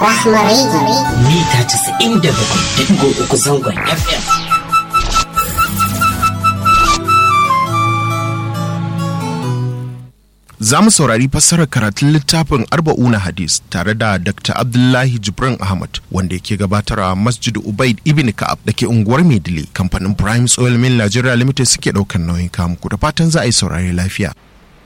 Rahma Radio. mita 97.3 zangon FM. Za mu saurari fassarar karatun littafin Arba'una Hadis tare da Dr. Abdullahi Jibrin Ahmad wanda yake gabatarwa Masjid Ubaid Ibn Ka'ab da ke unguwar Maidile kamfanin Prime Oil Mill Nigeria Limited suke ɗaukar nauyin kamuku da fatan za a yi saurari lafiya.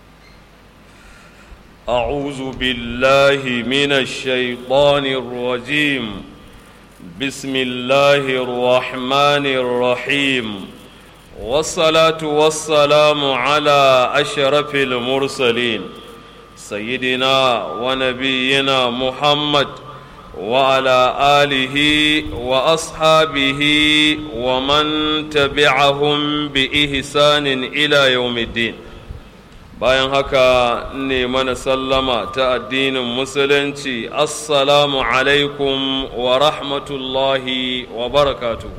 أعوذ بالله من الشيطان الرجيم بسم الله الرحمن الرحيم والصلاة والسلام على أشرف المرسلين سيدنا ونبينا محمد وعلى آله وأصحابه ومن تبعهم بإحسان إلى يوم الدين bayan haka ne mana sallama ta addinin musulunci assalamu alaikum wa rahmatullahi wa barakatu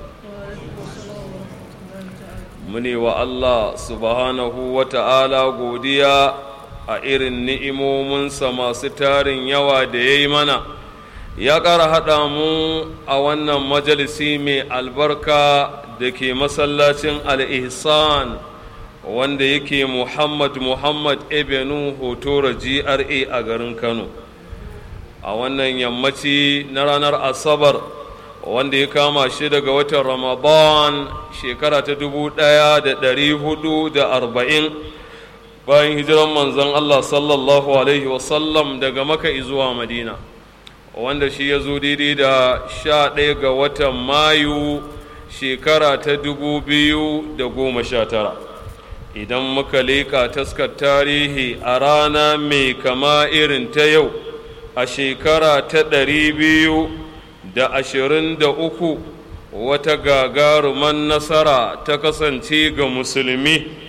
mune wa Allah subhanahu wa ta'ala godiya a irin ni'imominsa masu tarin yawa da ya yi mana ya ƙara haɗa mu a wannan majalisi mai albarka da ke masallacin al-ihsan wanda yake Muhammad Muhammad Ebenu Hotora GRA a garin Kano a wannan yammaci na ranar Asabar wanda ya kama shi daga watan Ramadan shekara ta dubu ɗaya da ɗari hudu da arba'in bayan hijiran manzon Allah sallallahu Alaihi wasallam daga maka zuwa Madina wanda shi ya zo daidai da sha ɗaya ga watan Mayu shekara ta dubu biyu da goma sha tara. idan muka leƙa taskar tarihi a rana mai kama irin ta yau a shekara ta ɗari biyu da ashirin da uku wata gagaruman nasara ta kasance ga musulmi